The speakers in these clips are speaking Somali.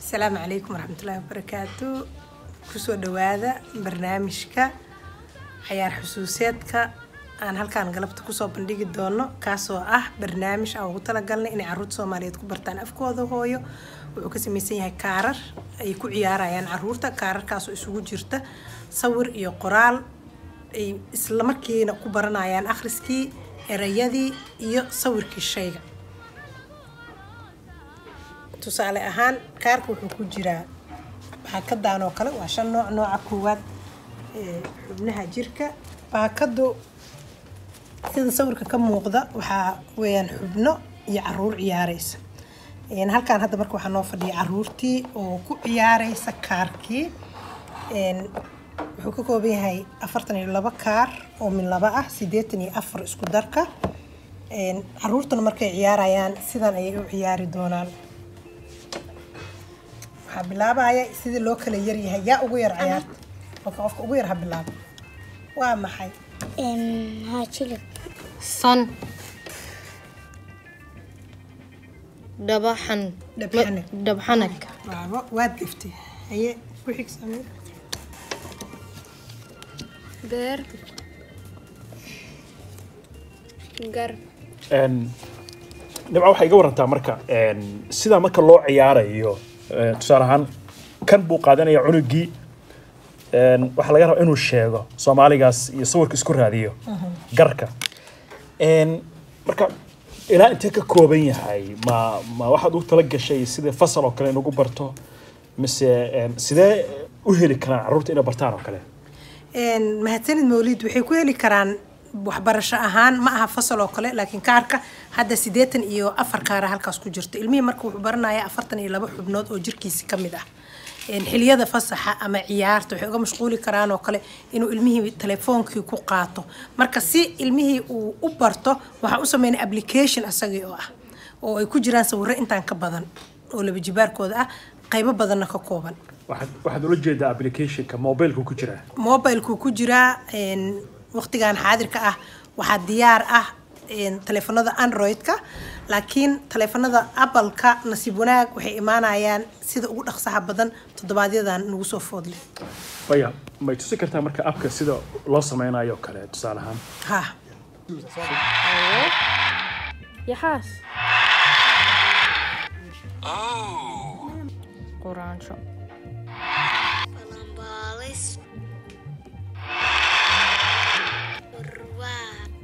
asalaamu calaykum waraxmatullaahi wabarakaatu kusoo dhawaada barnaamijka cayaar xusuuseedka aan halkaan galabta kusoo bandhigi doono kaasoo ah barnaamij aan ugu talagalnay inay caruurta soomaaliyeed ku bartaan afkooda hooyo wuxuu ka samaysan yahay kaarar ay ku ciyaarayaan caruurta kaararkaasoo isugu jirta sawir iyo qoraal ay islamarkiina ku baranayaan akhriskii erayadii iyo sawirkii shayga tusaale ahaan kaarka wuxuu ku jiraa baakadan oo kale waa shan nooc nooca koowaad ee xubnaha jirka baakadu sida sawirka ka muuqda waxaa weeyaan xubno iyo caruur ciyaareysa Een, halkaan hadda marka waxaa noo fadhiya caruurtii oo ku ciyaareysa kaarkii Een, wuxuu ka kooban yahay afartan iyo laba kaar oo min laba ah sideetan iyo afar isku darka Een, caruurtuna markay ciyaarayaan sidan ayay u ciyaari doonaan waxaa bilaabaya sidii loo kala yaryahay yaa ugu yar ciyaarta marka qofka ugu yar ha bilaabo waa maxay ها جلب san dhabaxan Dhabxanag. dhabxanag waabo waad gaftay haye ku xig samee beer gar Een, dhibca waxay iga warantaa marka een, sidaa marka loo ciyaarayo een, tusaale ahaan kan buu qaadanaya cunugii een, waxaa laga rabaa inuu sheego soomaaligaas iyo sawirka isku raadiyo garka Een, marka ilaa intee ka kooban yahay ma ma waxaad ugu tala gashay sida fasal oo kale inugu barto mise een, sidee u heli karaan carruurta inay bartaan oo kale Een, mahadsanid mawlid waxay ku heli karaan waxbarasho ahaan ma aha fasal oo kale laakiin kaarka hadda sideetan iyo afar kaara halkaas ku jirto ilmihii marka wuxuu baranaya afartan iyo laba xubnood oo jirkiisi ka mid ah Een, xiliyada fasaxa ama ciyaarta waxay uga mashquuli karaan oo kale inuu ilmihii telefoonkii ku qaato marka si ilmihii uu u barto waxaa u sameynay application asagii oo ah oo ay ku jiraan sawirro intaan ka badan oo laba jibaarkooda ah qaybo badanna ka kooban waxaad waxaad ula jeedaa applicationka mobileka ku jira mobilku ku jiraa een, waqtigan xaadirka ah waxaa diyaar ah een, taleefanada android-ka laakiin taleefanada apple-ka nasiib wanaag waxay imaanayaan sida ugu dhaqsaha badan toddobaadyadaan nagu soo foodle waya may tusi kartaa marka abka sida loo sameynayo oo kale tusaale ahaan ha yaxaas quraansho بلنباليس برواق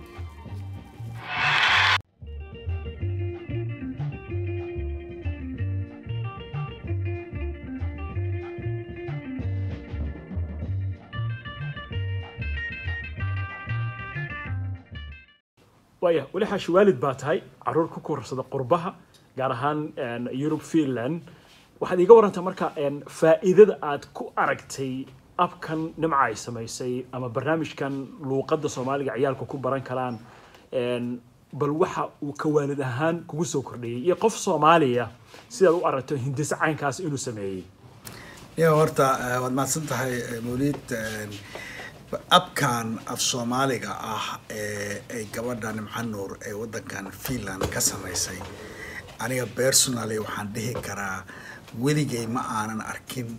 waya weli xaashi waalid baa tahay caruur ku koorsada qurbaha gaar ahaan een, yurub finland waxaad iiga warantaa marka een, faa'iidada aad ku aragtay abkan nimca ay samaysay ama barnaamijkan luuqadda soomaaliga ciyaalku ku baran karaan een, bal waxa uu ka waalid ahaan kugu soo kordhiyey iyo qof soomaaliya sidaad u aragto hindise caynkaas inuu sameeyey ya horta eh, waad mahadsan tahay eh, mawlid eh, abkan af soomaaliga ah ee ay gabadha nimca nuur ee wadankan finland ka samaysay aniga personally waxaan dhihi karaa weligay ma aanan arkin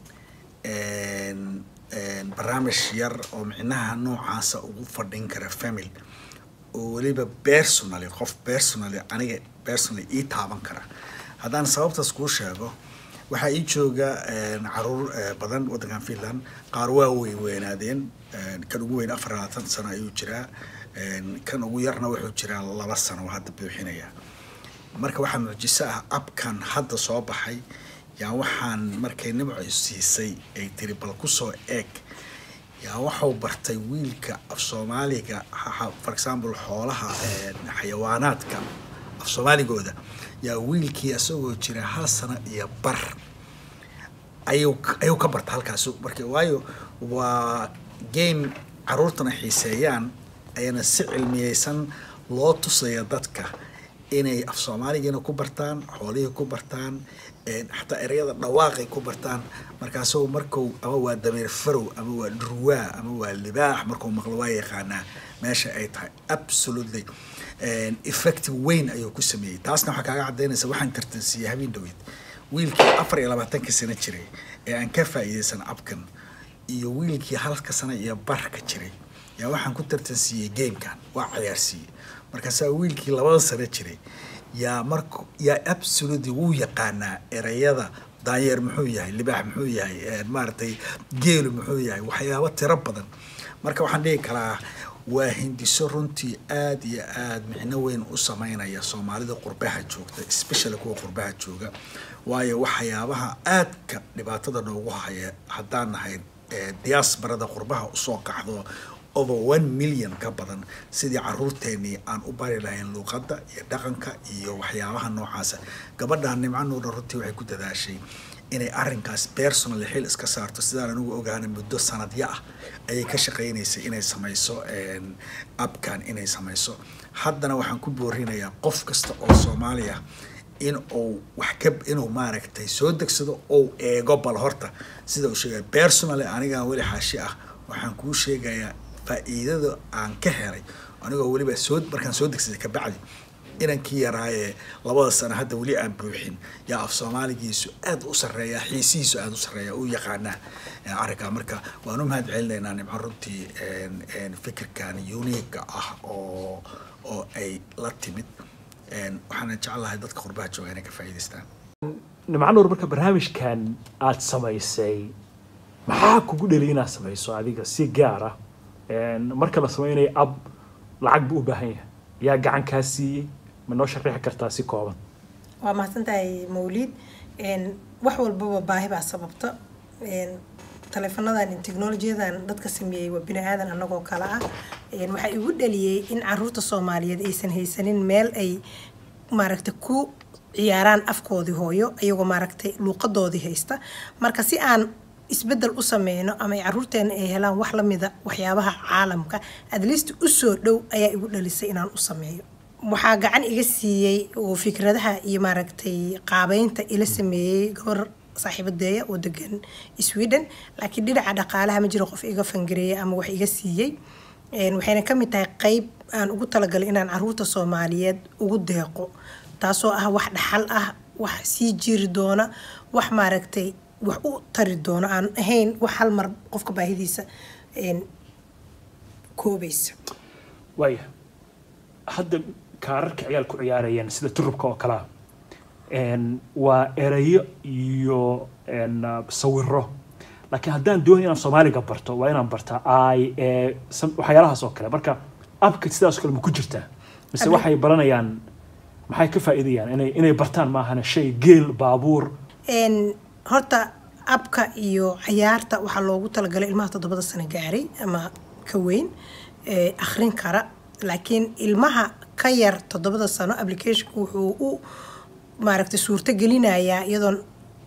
een, een, barnaamij yar oo micnaha noocaasa ugu fadhin kara family oo weliba personally qof personally aniga personally ii taaban kara haddaan sababtaas kuu sheego waxaa ii jooga een, caruur eh, badan wadankan finland qaar waa weyn weynaadeen een, kan ugu weyn afar iyo labaatan sano ayuu jiraa een, kan ugu yarna wuxuu jiraa laba sano oo hadda buuxinaya marka waxaa mucjiso ah abkan hadda soo baxay yaa waxaan markay nimco siisay ay tiri bal kusoo eeg yaa waxau bartay wiilka af soomaaliga ha- ha- for example xoolaha een, xayawaanaadka af soomaaligooda yaa wiilkii isagoo jira hal sano iyo bar ayuu ka- ayuu ka barta halkaas marka waayo waa game caruurtana xiiseeyaan ayana si cilmiyeysan loo tusaya dadka inay af soomaaligiina ku bartaan xoolihii ku bartaan een, xataa ereyada dhawaaqay ku bartaan markaasuu marku ama waa dameer farow ama waa dhurwaa ama waa libaax markuu maqlo waa yaqaanaa meesha ay tahay absolutely effect weyn ayuu ku sameeyey taasna waxaa kaaga cadaynaysa waxaan tartansiiyey habeen dhaweyd wiilkii afar iyo labaatanka sano jiray ee aan ka faa'iidaysan abkan iyo wiilkii halka sano iyo barka jiray yaa waxaan ku tartansiiyey gamekan waa ciyaarsiiyey markaasaa wiilkii labada sano jiray yaa mark yaa absolutely wuu yaqaanaa erayada daanyeer muxuu yahay libaax muxuu yahay eh, maaragtay geelu muxuu yahay waxyaabo tiro badan marka waxaan dhihi karaa waa hindiso runtii aad iyo aad micno weyn u sameynaya soomaalida qurbaha joogta especially kuwa qurbaha jooga waayo waxyaabaha aadka dhibaatada noogu haya haddaan nahay eh, diasporada qurbaha usoo qaxdo over one million ka badan sidii caruurteenii aan u bari lahayn luuqadda iyo dhaqanka iyo waxyaabaha noocaasa gabadhan nimco nuurna runtii waxay ku dadaashay inay arrinkaas personal xil iska saarto sidaan anigu ogaana muddo sanadyo ah ayay ka shaqaynaysay inay samayso een, abkan inay samayso haddana waxaan ku boorinayaa qof kasta oo soomaali ah in uu wax ka inuu maaragtay soo degsado ou eego bal horta sida uu sheegaya personally anigaan weli xaashi ah waxaan kuu sheegayaa faa'iidada aan ka helay anigoo weliba soo markaan soo degsaday kabacdi inankii yaraaye labada sano hadda weli aan buuxin yaa af soomaaligiisu aad u sarreeya xiisihiisu aad u sarreeya u yaqaanaa eh, arrinkaa marka waan u mahad celinaynaa nimco runtii een- een fikirkan uniga ah oo oo ay la timid een, waxaana jeclahay dadka qurbaha jooga inay ka faa'iidaystaan nimco nuur marka barnaamijkan aad samaysay maxaa kugu dheli inaad samayso adiga si gaar ah Een, marka la sameynayo ab lacag buu u baahan yahay yaa gacan kaa siiyey ma noo sharaxi kartaa si kooban waa mahadsantahay mawliid Een, wax walbaba baahi baa sababta Een, taleefanadan iyo teknolojiyadan dadka sameeyey waa bini aadan annagoo kale ah Een, waxaa igu dhaliyey in caruurta soomaaliyeed aysan haysanin meel ay maaragtay ku ciyaaraan afkoodii hooyo iyagoo maaragtay luuqadoodii haysta marka si aan isbedel u sameyno ama ay caruurteena ay helaan wax lamida waxyaabaha caalamka at least usoo dhow ayaa igu dhalisay inaan u sameeyo waxaa gacan iga siiyey oo fikradaha iyo maaragtay qaabeynta ila sameeyey gabar saaxiibadeeya oo degan sweden laakiin dhinaca dhaqaalaha ma jiro qof iga fangareeyay ama wax iga siiyey Een, waxayna ka mid tahay qeyb aan ugu talagalay inaan caruurta soomaaliyeed ugu deeqo taasoo ah wax dhaxal ah wax sii jiri doona wax maaragtay wax u tari doona aan ahayn wax hal mar qofka baahidiisa een, koobaysa waaya hadda kaararka ciyaal ku ciyaarayeen sida turubka oo kalea Een, waa erayo iyo een, uh, sawiro laakiin haddaan doonay inaan soomaaliga barto waa inaan bartaa i e sam- waxyaalahaas oo kale marka abka sidaas oo kale ma ku jirtaa mise Abi- waxay baranayaan maxay ka faa'iidayaan inay inay bartaan maahana shay geel baabuur Een, horta abka iyo cayaarta waxaa loogu talagalay ilmaha toddobada sano gaaray ama ka weyn ee akhrin kara laakiin ilmaha ka yar toddobada sano applicationku wuxuu u maaragtay suurto gelinayaa iyadoon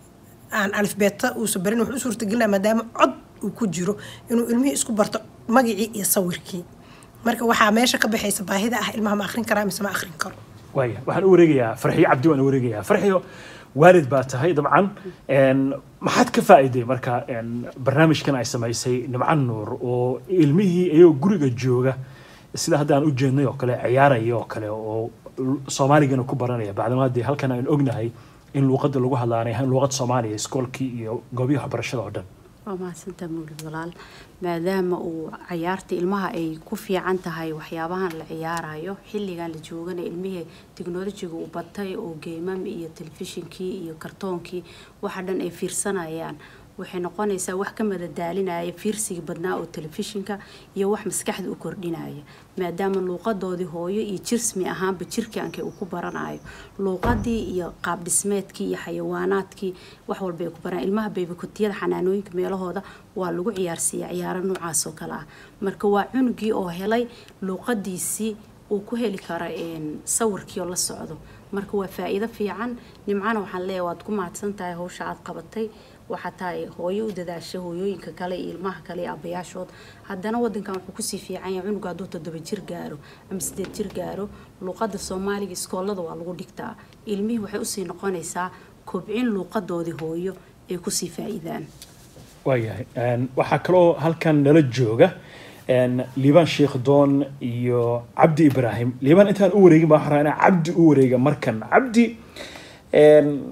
aan alifbeeta uusa barin wuxuu u suurto gelinaya maadaama cod uu ku jiro inuu ilmihii isku barto magicii iyo sawirkii marka waxaa meesha ka baxaysa baahida ah ilmaha ma akhrin karaa mise ma akhrin karo waaya waxaan u wareegayaa farxiyo cabdi waan u wareegayaa farxiyo waalid baa tahay dabcan Een, maxaad ka faa'iiday marka een, barnaamijkan ay samaysay nimco nuur oo ilmihii iyagoo guriga jooga sida hadda aan u jeednay oo kale ciyaaraya oo kale oo l- soomaaligana ku baranaya bacdama haddii halkan aan ognahay in luuqadda lagu hadlaanay ahayn luuqad soomaaliya iskoolkii iyo goobihi waxbarashada oo dhan waa mahadsantaa mawlid walaal maadaama uu cayaarta ilmaha ay ku fiican tahay waxyaabahan la ciyaarayo xilligan la joogana ilmihii tiknolojiga uu batay oo geemam iyo telefishinkii iyo kartoonkii waxa dhan ay fiirsanayaan waxay noqonaysaa wax ka madadaalinaya fiirsigii badnaa oo telefishinka iyo wax maskaxda u kordhinaya maadaama luuqadoodii hooyo iyo jirsmi ahaanba jirkaanka uu ku baranayo luuqadii iyo qaab dhismeedkii iyo xayawaanaadkii wax walba ay ku baranayaan ilmaha beybakotiyada xanaanooyinka meelahooda waa lagu ciyaarsiiya ciyaaro noocaas oo kale ah marka waa cunugii oo helay luuqadiisii uu ku heli kara een, sawirkii oo la socdo marka waa faa'iido fiican nimcana waxaan leeyahay waad ku mahadsan tahay hawsha aad qabatay waxaa tahay hooyo u dadaasha hooyooyinka kale iyo ilmaha kale iyo aabbayaashood haddana wadankan wuxuu kusii fiican yahay cunuga hadduu toddoba jir gaaro ama sideed jir gaaro luuqadda soomaaliga iskoolada waa lagu dhigtaa ilmihii waxay usii noqonaysaa kobcin luuqadoodii hooyo ay kusii faa'iidaan waayahay Een, waxaa kaloo halkan nala jooga een, liibaan sheekh doon iyo cabdi ibraahim liibaan intaan u wareegin baa waxaan rabaa inaan cabdi u wareega markan cabdi een,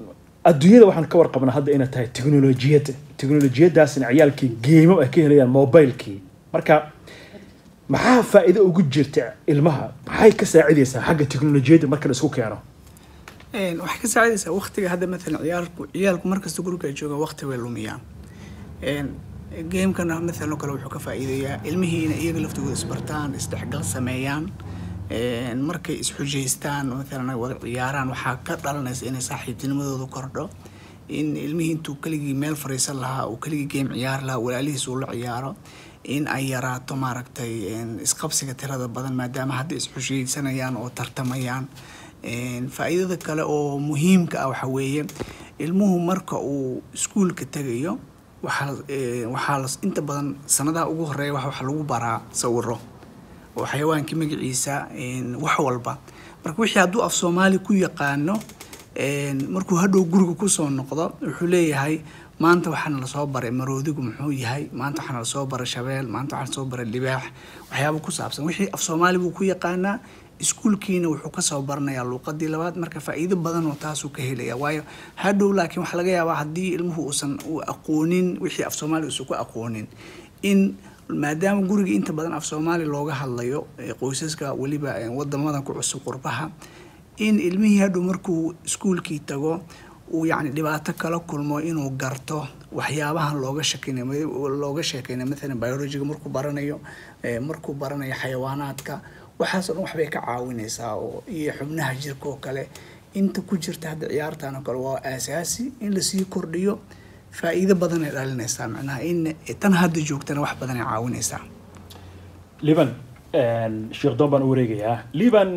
adduunyada waxaan ka warqabnaa hadda inay tahay teknolojiyadda teknolojiyadaasna ciyaalkii geemo ay ka helayaan mobilekii marka maxaa faa'iido ugu jirta ilmaha maxay ka saacidaysaa xagga teknolojiyadda marka la isku keeno Een, waxay ka saacidaysaa waqtiga hadda maalan ciyaalku ciyaalku markasta guriga ay joogaan waqti way lumiyaan Een, gamekana maalan oo kale wuxuu ka faa'iideeyaa ilmihii inay iyaga laftooda isbartaan isdhexgal sameeyaan Een, markay isxujaystaan maalan ay wada ciyaaraan waxaa ka dhalanaysa inay saaxiibtinimadooda kordho in ilmihii intuu keligii meel fariisan lahaa uu keligii game ciyaari lahaa walaalihiis uu la ciyaaro in ay yaraato maaragtay een, isqabsiga tirada badan maadaama hadda isxushaysanayaan oo tartamayaan Een, faa'iidada kale oo muhiimka ah waxaa weeye ilmuhu marka uu iskuulka tegayo waxaa ee, waxaa las- inta badan sanadaha ugu horeeya waxa waxa lagu baraa sawiro oo xayawaankii magaciisa een, wax walba marka wixii hadduu af soomaali ku yaqaano een, markuu hadhow guriga kusoo noqdo wuxuu leeyahay maanta waxaana lasoo baray maroodigu muxuu yahay maanta waxaana lasoo baray shabeel maanta waxaana lasoo baray libaax waxyaaba ku saabsan wixii af soomaali buu ku yaqaanaa iskuulkiina wuxuu kasoo baranayaa luuqadii labaad marka faa'iido badan oo taasuu ka helaya waayo hadhow laakiin waxaa laga yaabaa haddii ilmuhu uusan u aqoonin wixii af soomaali uusan ku aqoonin in maadaama guriga inta badan af soomaali looga hadlayo ee qoysaska weliba ee wadamadan ku cusub qurbaha in ilmihii hadhow markuu iskuulkii tago uu yacni dhibaato kala kulmo inuu garto waxyaabahan looga sheekeynayo looga sheekeynayo maalan biologiga markuu baranayo ee markuu baranayo xayawaanaadka waxaasoo dhan waxbay ka caawinaysaa oo iyo xubnaha jirka oo kale inta ku jirta hadda ciyaartan oo kale waa aasaasi in lasii kordhiyo faa'iido badan ay dhalinaysaa macnaha in tan hadda joogtana wax badan ay caawinaysaa liban sheekh doon baan u wareegayaa liban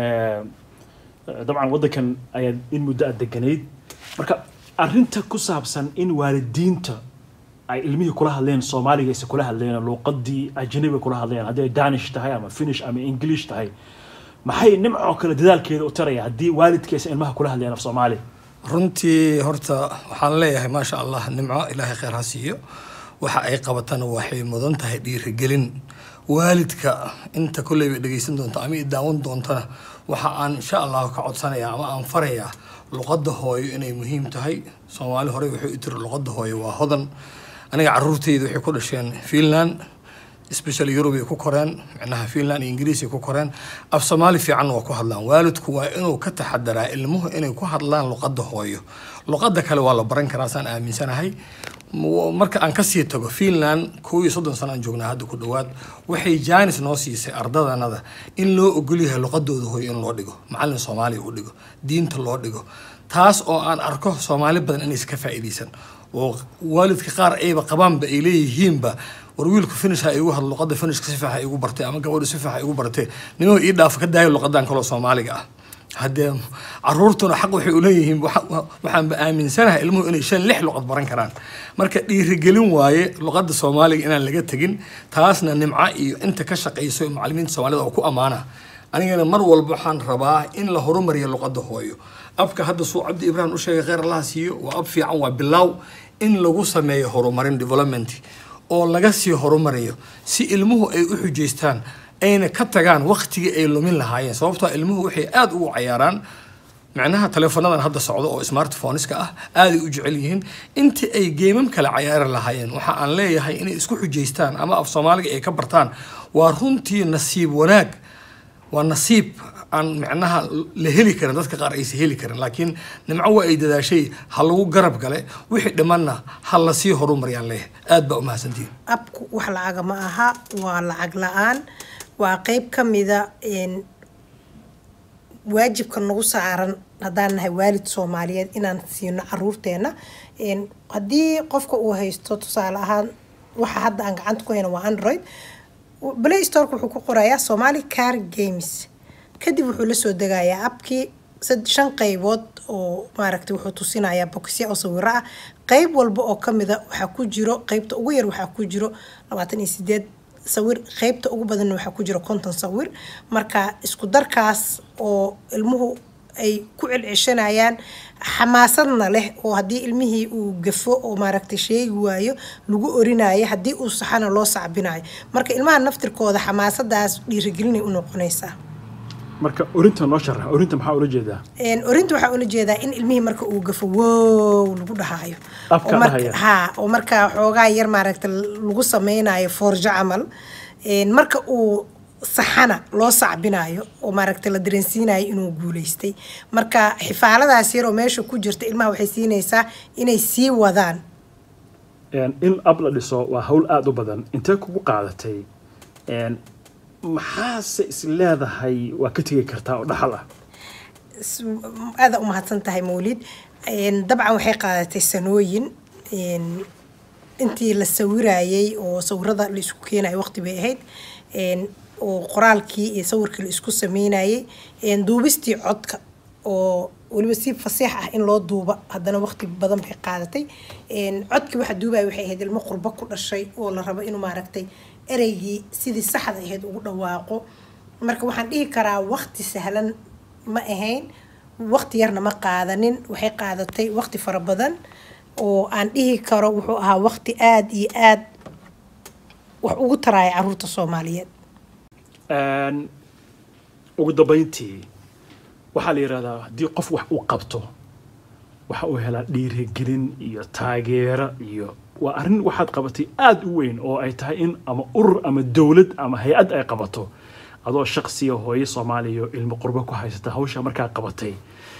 dabcan waddankan ayaad in muddo aad deganayd marka arrinta ku saabsan in waalidiinta ay ilmihii kula hadleen soomaaliga aysan kula hadleen luuqadii ajnabiga kula hadleen haddii ay danish tahay ama finish ama english tahay maxay nimcoo kale dadaalkeeda u taraya haddii waalidkii aysan ilmaha kula hadleen af soomaali runtii horta waxaan leeyahay maasha allah nimco ilaahay kheyr ha siiyo waxa ay qabatana waxay mudan tahay dhiirigelin waalidka inta kolley bay dhegeysan doonta ama i daawan doontana waxa aan insha allahu ka codsanaya ama aan farayaa luqadda hooyo inay muhiim tahay soomaali horey wuxuu i tiri luqadda hooyo waa hodan aniga caruurteyda waxay ku dhasheen finland special Europe ay ku koreen macnaha Finland iyo Ingiriis ay ku koreen af Soomaali fiican waa ku hadlaan waalidku waa inuu ka taxadaraa ilmuhu inay ku hadlaan luqadda hooyo luqadda kale waa la baran karaa saan aaminsanahay marka aan kasii tago Finland kow iyo soddon sano aan joognaa hadda ku dhowaad waxay jaanis noo siisay ardadanada in loo ogol yahay luqadooda hooyo in loo dhigo macallin Soomaali u dhigo diinta loo dhigo taas oo aan arko Soomaali badan inay iska faa'iideysan oo waalidka qaar ayba qabaanba ay leeyihiinba war wiilku finish ha igu hadlo luqadda finishka si fiican igu bartay ama gabadhu si fiican igu bartay nimahu ii dhaafa ka daayo luqadan kaloo soomaaliga ah haddee caruurtuna xaq waxay u leeyihiin waxaanba aaminsanahay ilmuhu inay shan lix luqad baran karaan marka dhiirigelin waaye luqadda soomaaliga inaan laga tegin taasna nimco iyo inta ka shaqayso macallimiinta soomaalida oo ku ammaana anigana mar walba waxaan rabaa in la horumariyo luqadda hooyo abka hadda suu cabdi ibraahim u sheegay kheyr allaha siiyo waa ab fiican waa bilaaw in lagu sameeyo horumarin development oo laga sii horumariyo si ilmuhu ay u xujaystaan ayna ka tagaan waktigii ay lumin lahaayeen sababtoo ilmuhu waxay aada ugu cayaaraan macnaha taleefonadan hadda socdo oo smartphoneska ah aaday u jecel yihiin intii ay geemam kale cayaari lahaayeen waxa aan leeyahay inay isku xujaystaan ama af soomaaliga ay ka bartaan waa runtii nasiib wanaag waa nasiib aan macnaha la heli karin dadka qaar aysan heli karin laakiin nimco waa ay dadaashay ha lagu garab gale wixii dhimanna ha lasii horumariyaan leeyahay aad baa umahadsantihin abku wax lacaga ma aha waa lacag la-aan waa qeyb ka mida waajibka nagu saaran haddaan nahay waalid soomaaliyeed inaan siino caruurteena haddii qofka uu haysto tusaale ahaan waxa hadda aan gacanta ku hayno waa android play storeka wuxuu ku qorayaa somali car games kadib wuxuu lasoo degayaa abkii shan qeybood oo maaragtay wuxuu tusinayaa bokisya oo sawiro ah qeyb walba oo kamida waxaa ku jiro qeybta ugu yar waxaa ku jiro labaatan iyo sideed sawir qeybta ugu badanna waxaa ku jiro konton sawir marka isku darkaas oo ilmuhu ay ku celceshanayaan xamaasadna leh oo haddii ilmihii uu gafo oo maaragtay sheegi waayo lagu orinayo haddii uu saxana loo sacbinayo marka ilmaha naftirkooda xamaasadaas dhiirigelinay u noqonaysaa marka orinta noo sharax orinta maxaa ula jeedaa Een, orinta waxaa ula jeedaa in ilmihii marka uu gafo wow lagu dhahaayo Afka Oo marka- dhahaya. haa oo markaa xoogaa yar maaragta lagu sameynayo foorjo camal Een, marka uu saxana loo sacbinayo oo maaragta la dareensiinayo inuu guuleystay marka xifaaladaas yar oo meesha ku jirta ilmaha waxay siinaysaa inay sii wadaan Een, in ab la dhiso waa hawl aada u badan intee kugu qaadatay Een, maxaase is leedahay waa ka tegi kartaa oo dhaxal ah s- aada u mahadsan tahay mawlid Een, dabcan waxay qaadatay sanooyin Een, intii la sawirayay oo sawirada la isku keenayo waqti bay ahayd Een, oo qoraalkii iyo sawirkii la isku sameynayay Een, duubistii codka oo weliba si fasiix ah in loo duuba haddana waqti badan bay qaadatay Een, codkii waxa duubaya waxay ahayd ilmo qurbo ku dhashay oo la rabo inuu maaragtay ereygii sidii saxda ahayd ugu dhawaaqo marka waxaan dhihi karaa waqti sahlan ma ahayn waqti yarna ma qaadanin waxay qaadatay waqti fara badan oo aan dhihi karo wuxuu ahaa waqti aada iyo aada wax ugu taraya caruurta soomaaliyeed Een, ugu dambeyntii waxaa la yidhahdaa haddii qof wax uu qabto waxa uu helaa dhiirigelin iyo taageero iyo waa arrin waxaad qabatay aada u weyn oo ay tahay in ama urur ama dowlad ama hay-ad ay qabato adoo shaqsiya hooyo soomaaliya oo ilmo qurbo ku haysata hawsha markaa qabatay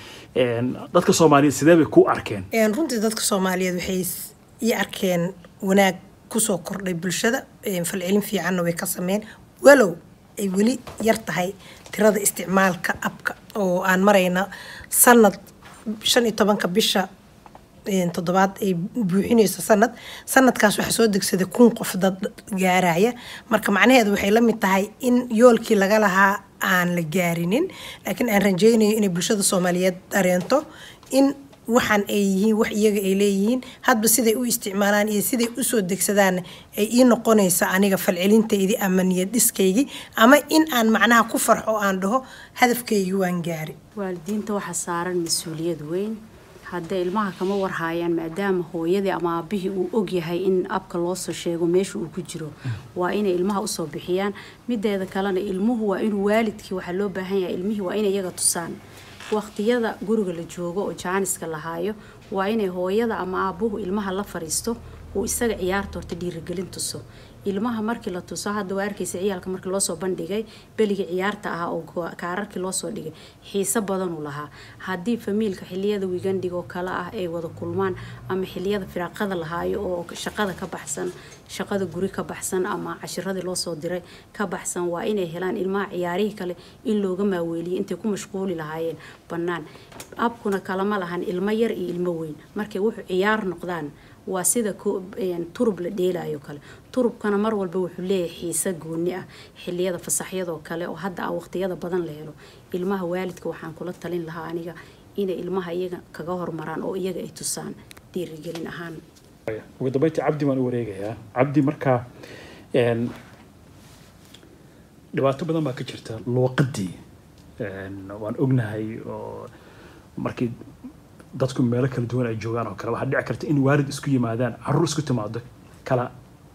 Een, dadka soomaaliyeed sidee bay ku arkeen Een, runtii dadka soomaaliyeed waxay s- ii arkeen wanaag kusoo kordhay bulshada Een, falcelin fiicanna way ka sameyn walow ay weli yar tahay tirada isticmaalka abka oo aan marayna sanad shan iyo tobanka bisha een, toddobaad ay buuxinayso sanad sanadkaas waxaa soo degsaday kun qof dad gaaraya marka macnaheedu waxay la mid tahay in yoolkii laga lahaa aan la gaarinin laakiin aan rajaynayo inay bulshada soomaaliyeed dareento in waxaan ay yihiin wax iyaga ay leeyihiin hadba siday u isticmaalaan iyo siday usoo degsadaan ay ii noqonaysa aniga falcelintaydii ama niyad dhiskaygii ama in aan macnaha ku farxo oo aan dhaho hadafkaygii waan gaari waalidiinta waxaa saaran mas-uuliyad weyn haddee ilmaha kama warhaayaan maadaama hooyadii ama aabihii uu ogyahay in abka loosoo sheego meesha uu ku jiro waa inay ilmaha usoo bixiyaan mideeda kalena ilmuhu waa inuu waalidkii waxaa loo baahan yahay ilmihii waa inay iyaga tusaan waqtiyada guriga la joogo oo jaaniska la haayo waa inay hooyada ama aabuhu ilmaha la fariisto uu isaga ciyaarta horta dhiirigelin tuso ilmaha markii la tuso hadda waa arkaysa ciyaalka markii loosoo bandhigay beligii ciyaarta ahaa oo go- kaararkii loosoo dhigay xiise badanuu lahaa haddii famiilka xiliyada wigandiga oo kale ah ay wada kulmaan ama xiliyada firaaqada lahaayo oo shaqada ka baxsan shaqada guri ka baxsan ama cashiradii loosoo diray ka baxsan waa inay helaan ilmaha ciyaarihii kale in looga maaweeliyo intay ku mashquuli lahaayeen bannaan abkuna kalama lahan ilmo yar iyo ilmo weyn markay wuxuu ciyaar noqdaan waa sida ku- een, turub la dheelayo kale turubkana mar walba wuxuu leeyahay xiise gooni ah xiliyada fasaxyadoo kale oo hadda ah waqtiyada badan la helo ilmaha waalidka waxaan kula talin lahaa aniga inay ilmaha iyaga kaga hormaraan oo iyaga ay tusaan dhiirigelin ahaan ugu dambeyntii cabdi baan u wareegayaa cabdi markaa een, dhibaato badan baa ka jirta luuqadii Een, waan ognahay oo markii dadku meelo kala duwan ay joogaan oo kale waxaa dhici karta in waalid isku yimaadaan caruur isku timaado kala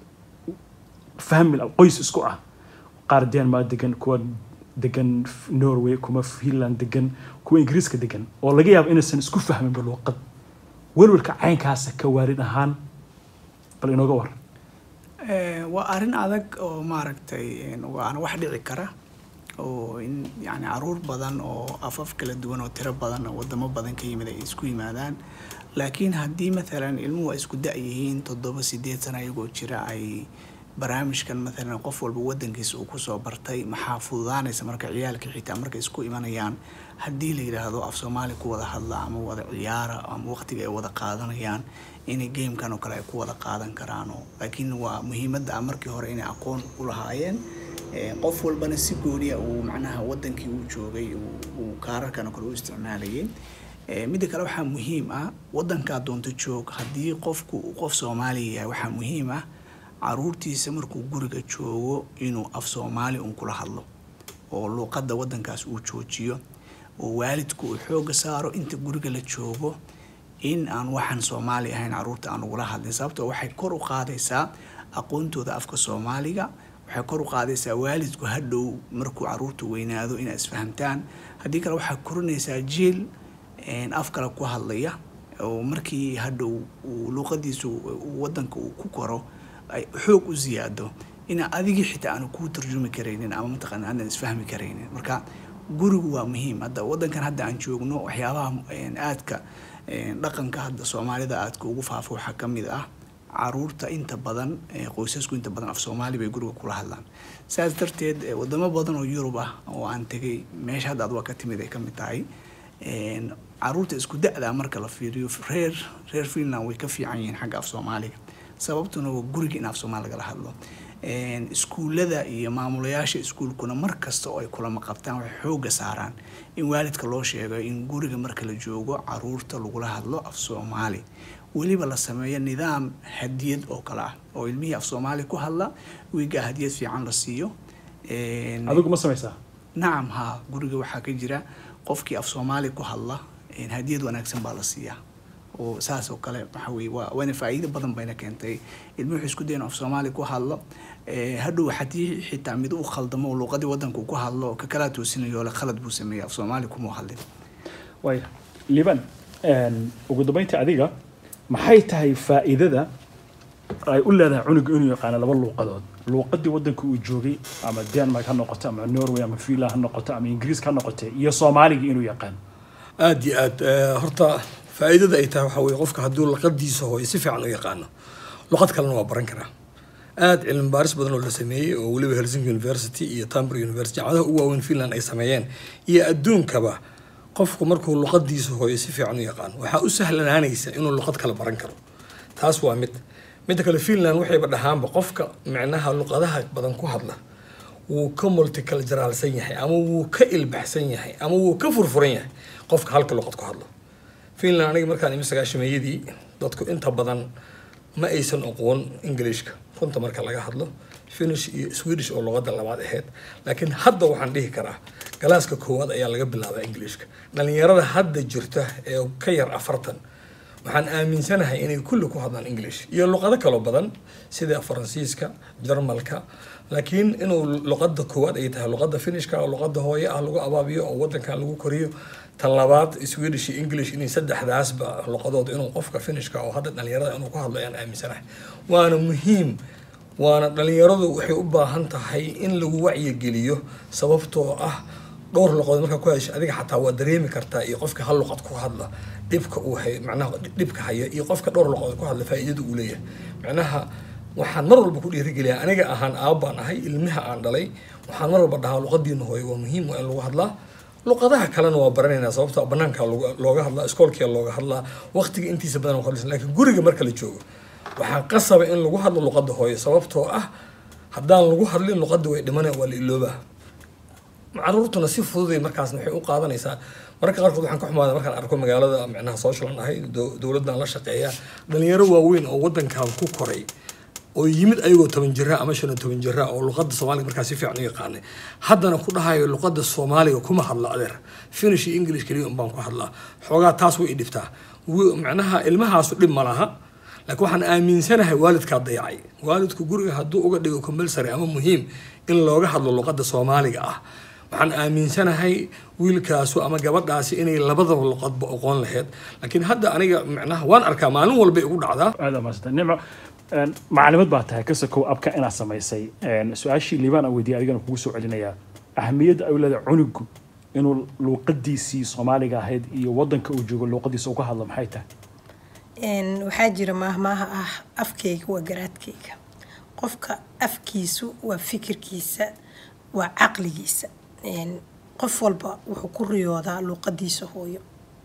fahmi la- qoys isku ah qaar denmark degan kuwa degan norway kuwa finland degan kuwa ingiriiska degan oo laga yaabo inaysan isku fahminba luuqad welwelka caynkaasa ka waalid ahaan bal inooga war Eh, waa arrin adag oo maaragtay een, waana wax dhici kara oo in yani caruur badan oo afaf kala duwan oo tiro badan oo wadamo badan ka yimid ay isku yimaadaan laakiin haddii mathalan ilmuhu ay isku da' yihiin toddoba sideed sana iyagoo jira ay barnaamijkan mathalan qof walba wadankiisa uu kusoo bartay maxaa fududaanaysa marka ciyaalka xitaa markay isku imanayaan haddii la yidhaahdo af soomaali ku wada hadla ama wada ciyaara ama waqtiga ay wada qaadanayaan inay gamekan oo kale ay ku wada qaadan karaan oo laakiin waa muhiimadda ah markii hore inay aqoon u lahaayeen Eh, qof walbana si gooniya uu macnaha wadankii uu joogay uu- uu kaararkan oo kale u isticmaalayay Eh, midda kale waxaa muhiim ah wadankaa doonto joog haddii qofku uu qof soomaaliya yahay waxaa muhiim ah caruurtiisa markuu guriga joogo inuu af soomaali un kula hadlo oo luuqadda wadankaas uu joojiyo oo waalidku uu xooga saaro inta guriga la joogo in aan waxaan soomaali ahayn caruurta aan ugula hadlin sababtoo waxay kor u qaadaysaa aqoontooda afka soomaaliga waxay kor u qaadaysaa waalidku hadhow markuu caruurtu weynaado inay isfahamtaan haddii kale waxaa korinaysaa jiil af kale ku hadlaya oo markii hadhow uu luuqadiisu wadanka uu ku koro ay xoog u ziyaado ina adigii xitaa aanu kuu tarjumi karaynin ama mataqaana aanan isfahmi karaynin marka gurigu waa muhiim hadda wadankan hadda aan joogno waxyaabaha aadka dhaqanka hadda soomaalida aadka ugu faafo waxaa ka mid ah caruurta inta badan qoysasku inta badan af soomaali bay guriga kula hadlaan saas darteed wadamo badan oo yurub ah oo aan tegay meesha hadda ad waa ka timid ay ka mid tahay caruurta isku da-da marka la fiiriyo reer reer finland way ka fiican yihiin xagga af soomaaliga sababtuna waa guriga in af soomaali lagala hadlo iskuullada iyo maamulayaasha iskuulkuna mar kasta oo ay kulama qabtaan waxay xooga saaraan in waalidka loo sheego in guriga marka la joogo caruurta lagula hadlo af soomaali weliba la sameeyo nidaam hadiyad oo kale ah oo ilmihii af soomaali ku hadla wiigaa hadiyad fiican la siiyo adigu ma samaysaa nacam haa guriga waxaa ka jira qofkii af soomaali ku hadla hadiyad wanaagsan baa la siiyaa oo saas oo kale waxa weye waa waana faa'iido badan bayna keentay ilmuhu wuxuu isku dayan af soomaali ku hadlo hadhow haddii xitaa mid u khaldamo oo luuqadii wadanka uu ku hadlo oo kakalaa toosinayo le khalad buu sameeyey af soomaali kuma hadlin waaya liban ugu dambeynta adiga maxay tahay faa'iidada ay u leedahay cunuga inuu yaqaano laba luuqadood luuqadii wadanka uu joogay ama denmark ha noqoto ama norway ama finland ha noqoto ama ingiriiska ha noqote iyo soomaaligii inuu yaqaano aada iyo aad horta faa'iidada ay tahay waxaa weye qofka hadduu luqadiisa hooyo si fiican u yaqaano luqad kalena waa baran karaa aada cilmi baaris badan oo la sameeyey oo weliba helsinki university iyo tamber university jaamacadaha ugu waaweyn finland ay sameeyeen iyo adduunkaba qofku markuu luqadiisa hooyo si fiican u yaqaano waxaa u sahlanaanaysa inuu luqad kale baran karo taas waa mid midda kale finland waxayba dhahaanba qofka micnaha luqadaha badan ku hadla wuu ka multiculturalsan yahay ama wuu ka ilbaxsan yahay ama wuu ka furfuran yahay qofka halka luqad ku hadlo finland aniga markaan imi sagaashameeyadii dadku inta badan ma aysan aqoon englishka runta marka laga hadlo finish iyo swedish oo luqada labaad ahayd laakiin hadda waxaan dhihi karaa galaaska koowaad ayaa laga bilaabaa englishka dhalinyarada hadda jirta ee ka yar afartan waxaan aaminsanahay inay kulli ku hadlaan english iyo luqado kaloo badan sida faransiiska jarmalka laakiin inuu luqada koowaad ay tahay luqada finishka oo luqada hooye ah lagu abaabiyo oo wadankan lagu koriyo tan labaad swedish iyo english inay saddexdaasba luqadood inuu qofka finishka oo hadda dhalinyarada inuu ku hadlo ayaan aaminsanahay waana muhiim waana dhalinyaradu waxay u baahan tahay in lagu wacyigeliyo sababtoo ah dhowr luqadood markaa ku hadasha adiga xataa waa dareemi kartaa iyo qofka hal luqad ku hadla dhibka uu hay macnaha dhibka haya iyo qofka dhowr luqadood ku hadla faa'iidada uu leeyahay macnaha waxaan mar walba ku dhiirigeliyaa aniga ahaan aabbaan ahay ilmaha aan dhalay waxaan mar walba dhahaa luqadiina hooyo waa muhiim waa in lagu hadlaa luqadaha kalena waa baranaynaa sababtoo banaanka looga hadlaa iskoolkia looga hadlaa waqtiga intiisa badan waa hadlaysan laakiin guriga marka la joogo waxaa qasaba in lagu hadlo luqada hooyo sababtoo ah haddaan lagu hadlin luqada way dhimanaya waa la iloobaa caruurtuna si fududay markaasna waxay u qaadanaysaa mararka qaarkood waxaan ka xumaada markaan arko magaalada micnaha socialan ahay dowladdan la shaqeeya dhalinyaro waaweyn oo wadankan ku koray oo yimid ayagoo toban jira ama shan iyo toban jira oo luqada soomaaliga markaa si fiican u yaqaanay haddana ku dhahayo luqada soomaaliga kuma hadla adeer finish iyo english keliya unbaan ku hadlaa xoogaa taas way i dhibtaa macnaha ilmahaasu dhib ma laha laakiin waxaan aaminsanahay waalidkaa dayacay waalidku guriga hadduu uga dhigo compulsory ama muhiim in looga hadlo luqada soomaaliga ah waxaan aaminsanahay wiilkaasu ama gabadhaasi inay labadaba luqadba oqoon lahayd laakiin hadda aniga macnaha waan arkaa maalin walba igu dhacdaa aada maasanta nicmo macalimad baa tahay ka sokow abka inaad samaysay su-aashii liibaan aan weydiiyay adigana kugu soo celinayaa ahamiyadda ay u leedahay cunugu inuu luuqadiisii soomaaliga ahayd iyo wadanka uu joogo luuqadiisa uga hadlo maxay tahay waxaa jira maahmaaha ah afkayga waa garaadkayga qofka afkiisu waa fikirkiisa waa caqligiisa qof walba wuxuu ku riyoodaa luuqadiisa hooyo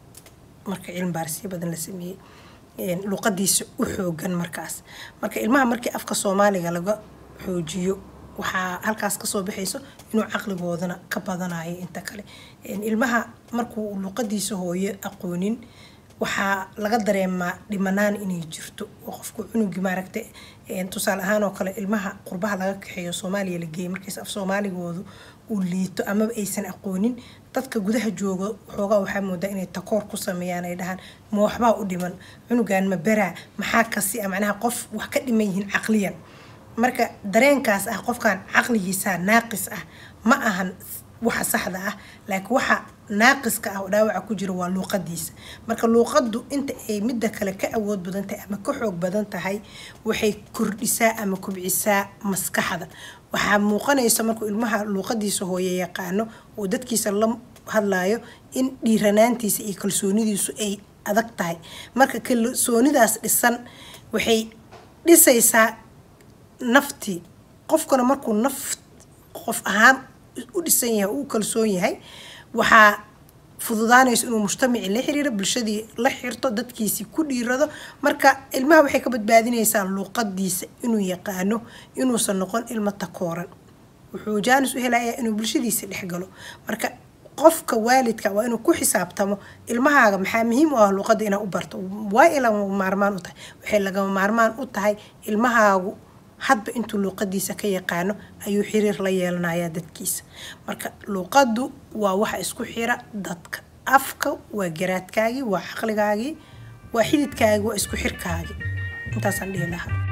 marka cilmi baarisyo badan la sameeyey luuqadiisa u xoogan markaas marka ilmaha markii afka soomaaliga laga xoojiyo waxaa halkaas kasoo baxayso inuu caqligoodana ka badanayo inta kale ilmaha markuu luuqadiisa hooyo aqoonin waxaa laga dareemaa dhimanaan inay jirto oo qofku cunugi maaragta tusaale ahaan oo kale ilmaha qurbaha laga kaxeeyo soomaaliya la geeyay markiis af soomaaligoodu uu liito amaba aysan aqoonin dadka gudaha jooga xoogaa waxaa moodaa inay takoor ku sameeyaan ay dhahaan ma waxbaa u dhiman cunugan ma beraa maxaa kasi macnaha qof wax ka dhiman yihiin caqliyan marka dareenkaas ah qofkan caqligiisa naaqis ah ma ahan waxa saxda ah laakiin waxa naaqiska ah oo dhaawaca ku jira waa luuqadiisa marka luuqadu inta ay midda kale ka awood badan tahay ama ka xoog badan tahay waxay kordhisaa ama kubcisaa maskaxda waxaa muuqanaysa markuu ilmaha luuqadiisa hooye yaqaano oo dadkiisa la hadlaayo in dhiiranaantiisa iyo kalsoonidiisu ay adag tahay marka kalsoonidaas dhisan waxay dhisaysaa naftii qofkana markuu naf qof ahaan u dhisan yahay u kalsoon yahay waxaa fududaanayso inuu mujtamacii la xiriiro bulshadii la xirto dadkiisii ku dhiirado marka ilmaha waxay ka badbaadinaysaa luuqadiisa inuu yaqaano inuusan noqon ilmo takooran wuxuu jaanis u helayaa inuu bulshadiisa dhex galo marka qofka waalidka waa inuu ku xisaabtamo ilmahaaga maxaa muhiim u ah luuqada inaa u barto waa ay lagama maarmaan u tahay waxay lagama maarmaan u tahay ilmahaagu hadba intuu luuqadiisa ka yaqaano ayuu xiriir la yeelanayaa dadkiisa marka luuqadu waa waxa isku xira dadka afka waa garaadkaagii waa caqligaagii waa xididkaagii waa isku xirkaagii intaasaan dhihi lahaa